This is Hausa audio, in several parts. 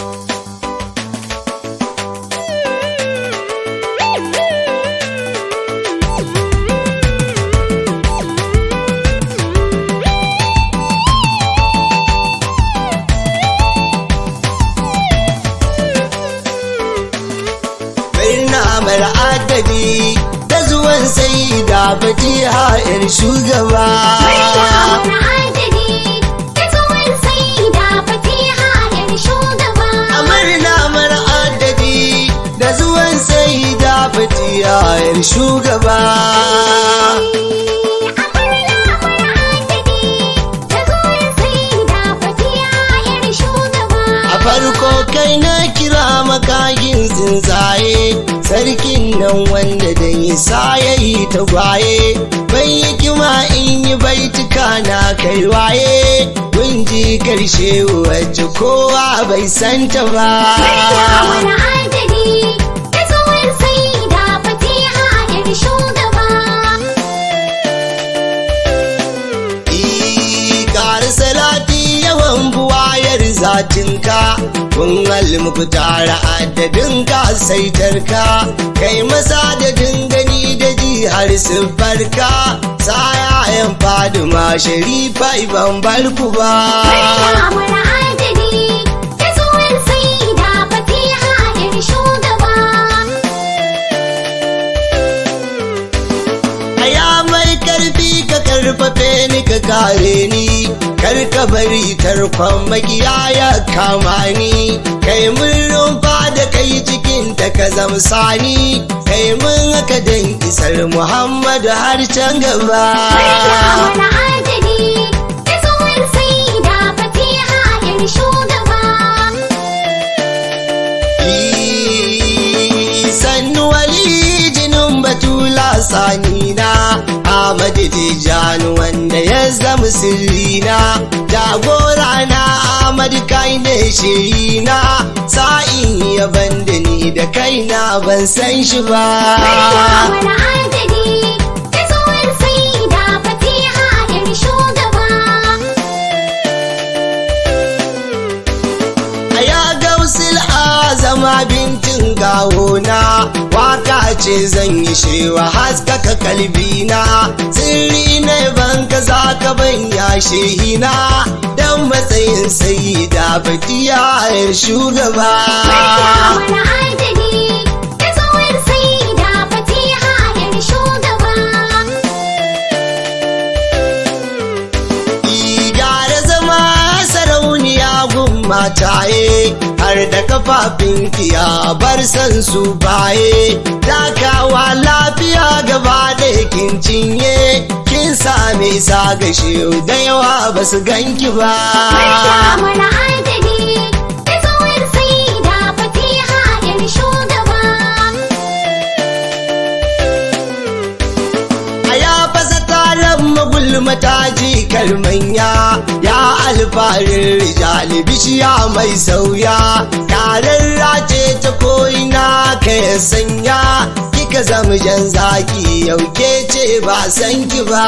Birna adadi da zuwan sai da fatiha 'yar shugaba. Amarna mara adadi da zuwan sai da fatiha 'yar shugaba. A farko kai na kira makagin tsuntsaye sarkin nan wanda da nisa ya yi tagwaye bai yi kima in yi baituka na kai waye kun ji karshe wacce kowa bai santa ba. Ƙari salati yawan buwayar zatinka kun halmuku tara adadin ka saitarka kai masa da dingani da ji har siffarka sayayen faduma sharifa ban barku ba. Aya mai karfi ka karfafe ni ka kare ni kar ka bari tarkon magiya ya kama ni kai mun rumfa da kai cikin ta ka zamsani kai mun haka dan isar Muhammadu har can gaba. sannu wali jinin batula sanina Ahmad Tijjani wanda ya zama sirrina jagora na Ahmad kai ne shirina sa'in ya banda ni da kaina ban san shi ba. A ya gausil azama bintin gawona waka ce zan yi shewa haskaka kalbina sirri na ban ka za ka ban yashe hina dan matsayin sai da batiya shugaba. gyara zama sarauniya gun mataye har da kafafin kiya bar san su baye takawa lafiya gaba da kin cinye kin same sa gashe da yawa ba su ganki ba a ya fasa taron magulmata ji kalmanya ya alfarin rijali bishiya mai sauya taron race ta ko'ina ka ya sanya kika zama jan zaki yauke ce ba san ki ba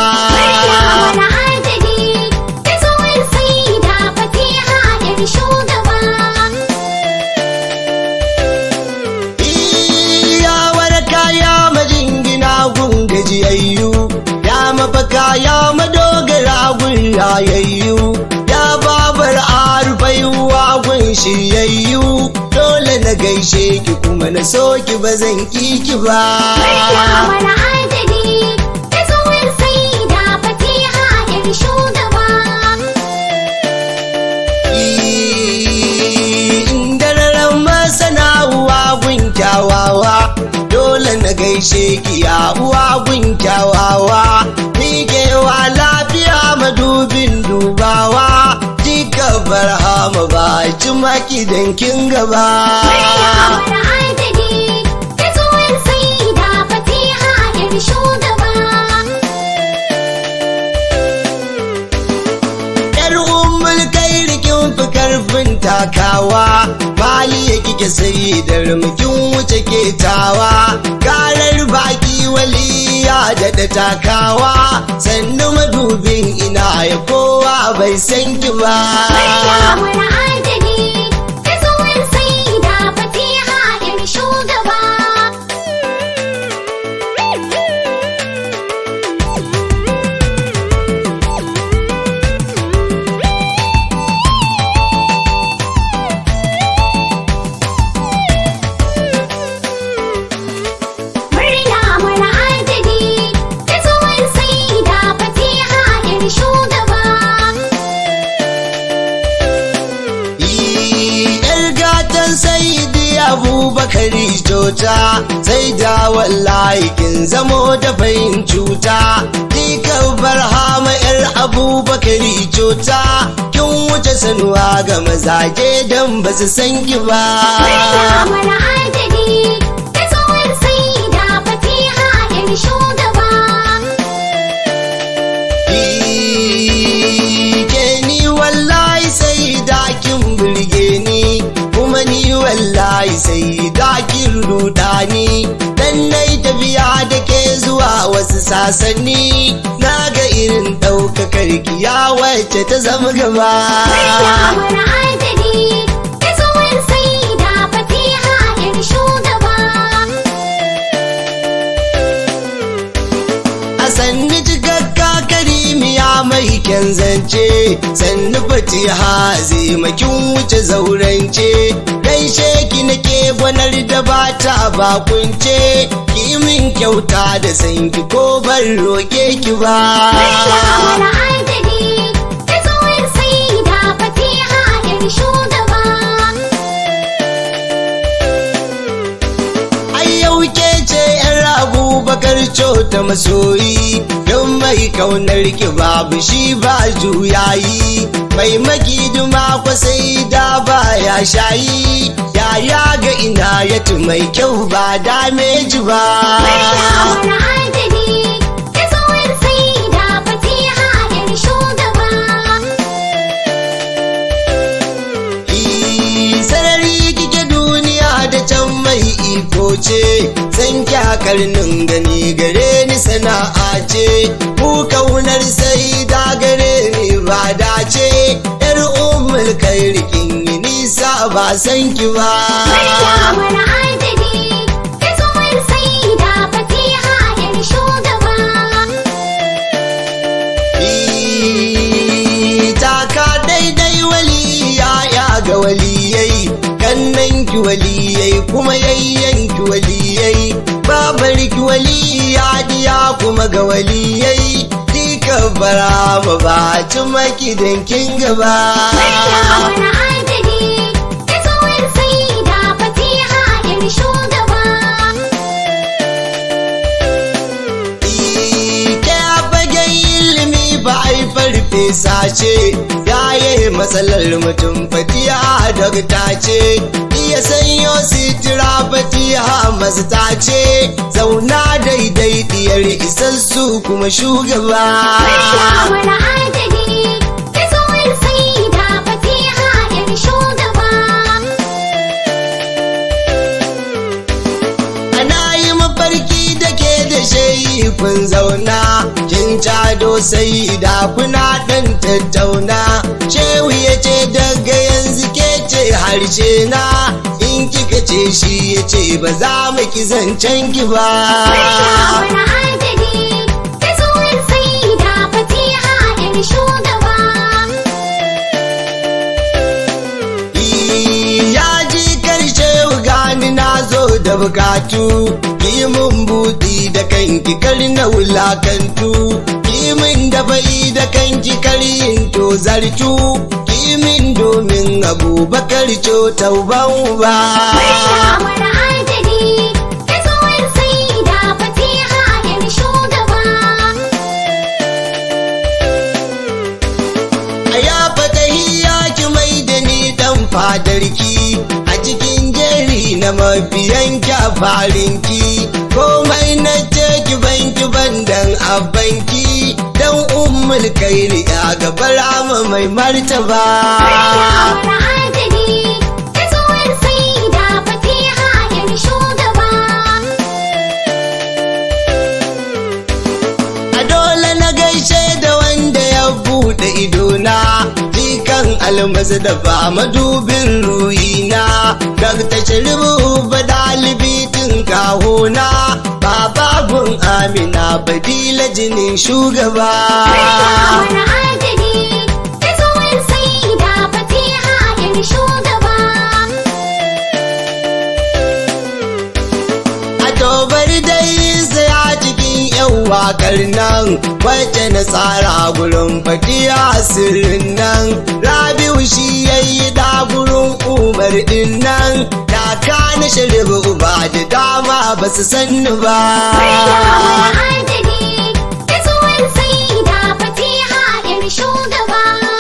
ya waraka ya majingina gun gajiyayyu ya mafaka ya madogara gun rayayyu ya babar arfaiwa gun shiryayyu dole na gaishe ki kuma na so ki ba zan ki ki ba Dararen masana uwa gun kyawawa dole na gaishe ki ya uwa gun kyawawa miƙewa lafiya madubin dubawa jika barhama ba ci maki kin gaba Yar ummul kai rikin fi karfin takawa mali ya kike sai da rumkin wuce ketawa karar baki waliya da da takawa sannu madubin ina ya kowa bai san ki ba gidan sayidi abubakari jota sai da wallahi kin zamo da bayin cuta Dika barhama yar abubakari jota kin wuce sanuwa ga mazaje don ba su san ki ba Maryamar adali ta tsohon saida fatiha yan shugaba. ke ni wallahi sai da kin burge ni kuma ni wallahi sai da kin ruda ni dan nai tafiya da ke zuwa wasu sasanni na ga irin ɗaukakar kiya wacce ta zama gaba Maryamar adali ta tsohon saida fatiha yan shugaba. a sannu cikakka karimiya mai kyan zance sannu fatiha zai makin wuce zaurance gaishe ki nake gwanar da ba ta bakunce ki min kyauta da sanki ko ban roke ki ba Maryamar adali ta tsohon saida fatiha yan shugaba. ai yau ke ce yar abubakar ta masoyi don mai kaunar ki babu shi ba juyayi mai makiduma kwasai da ba ya shayi yaya ga ina ya mai kyau ba dameji ba Maryamar adali ta tsohon saida fatiha yan shugaba. Ii, sarari kike duniya da can mai iko ce san karnin gani gare ni sana'a ce ku kaunar sai da gare ni ba dace yar umar kai rikin yi nisa ba san ki ba Maryamar adali ta tsohon saida fatiha yan shugaba. Ii, taka daidai waliya ya ga waliyai kannan ki waliyai kuma yayyan ki waliyai babar ki waliya diya kuma ga waliyai dika bara ma ba ci maki dankin gaba Maryamar adali ta tsohon saida fatiha yan shugaba. ke fagen ilimi ba ai farfesa ce yaye matsalar mutum fatiha dokta ce iya sanyo sitira fatiha masta ce zauna daidai diyar isassu kuma shugaba Maryamar adali ta tsohon saida fatiha yan shugaba. ana yi mafarki da ke da shayi kun zauna kin cado sai da kuna dan tattauna shehu ya ce daga yanzu ke ce harshe na in kika ce shi ya ce ba za mu ki zancen ki ba Maryamar adali ta tsohon saida fatiha yan shugaba. ya ji karshe gani na zo da bukatu ki mun buɗi da kanki kar na wulakantu ki min da bai da kanki kar yin to zartu ki min domin abubakar co tauban ba Maryamar adali ta tsohon saida fatiha yan shugaba. a ya fatahiya ki mai da ni dan fadarki a cikin jeri na mabiyanki a farinki komai na ce ki banki bandan abanki dan ummul kairi ya gabar ama mai martaba Maryamar adali ta tsohon saida fatiha yan shugaba. a dole na gaishe da wanda ya buɗe idona jikan almasu da ba madubin ruhina dakta sharibu ba dalibi tun kahona bababun amina badila jinin shugaba Maryamar adali ta tsohon saida fatiha yan shugaba. a tobar dai saya cikin yan wakar nan wacce na tsara gurin fadiya sirrin nan rabiu shi yayi da gurin umar din nan da ka na shirbu uba da dama ba su sanni ba adali da zuwan sai da fatiha yar shugaba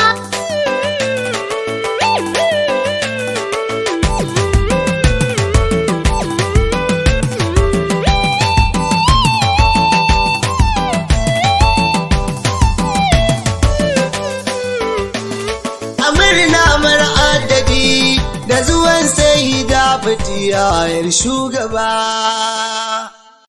a murna mara adadi da zuwan sai da fatiya yar shugaba